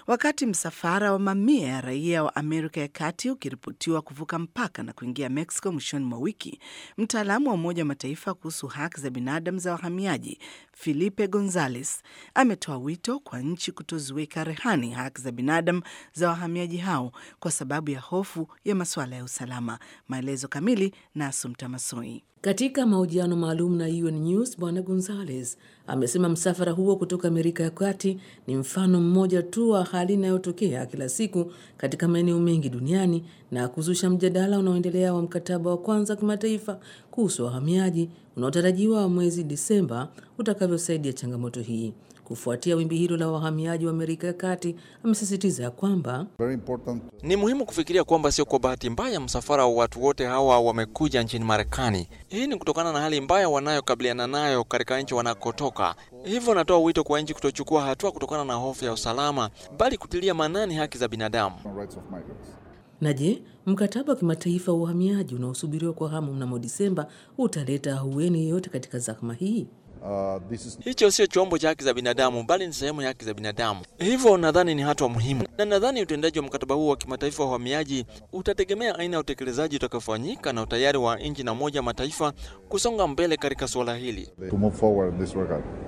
Wakati msafara wa mamia ya raia wa Amerika ya Kati ukiripotiwa kuvuka mpaka na kuingia Mexico mwishoni mwa wiki, mtaalamu wa Umoja wa Mataifa kuhusu haki za binadamu za wahamiaji Felipe Gonzalez ametoa wito kwa nchi kutoziweka rehani haki za binadamu za wahamiaji hao kwa sababu ya hofu ya masuala ya usalama. Maelezo kamili na Asumta Masoi. Katika mahojiano maalum na UN News, Bwana Gonzales amesema msafara huo kutoka Amerika ya Kati ni mfano mmoja tu wa hali inayotokea kila siku katika maeneo mengi duniani na kuzusha mjadala unaoendelea wa mkataba wa kwanza kimataifa kuhusu wahamiaji unaotarajiwa mwezi Disemba utakavyosaidia changamoto hii. Kufuatia wimbi hilo la wahamiaji wa Amerika ya Kati, amesisitiza kwamba ni muhimu kufikiria kwamba sio kwa bahati mbaya msafara wa watu wote hawa wamekuja nchini Marekani. Hii ni kutokana na hali mbaya wanayokabiliana nayo katika nchi wanakotoka. Hivyo natoa wito kwa nchi kutochukua hatua kutokana na hofu ya usalama, bali kutilia maanani haki za binadamu. Na je, mkataba wa kimataifa wa uhamiaji unaosubiriwa kwa hamu mnamo Disemba utaleta ahueni yoyote katika zahma hii? Uh, is... hicho sio chombo cha haki za binadamu bali ni sehemu ya haki za binadamu. Hivyo nadhani ni hatua muhimu, na nadhani utendaji wa mkataba huu wa kimataifa wa uhamiaji utategemea aina ya utekelezaji utakaofanyika na utayari wa nchi na Umoja Mataifa kusonga mbele katika suala hili.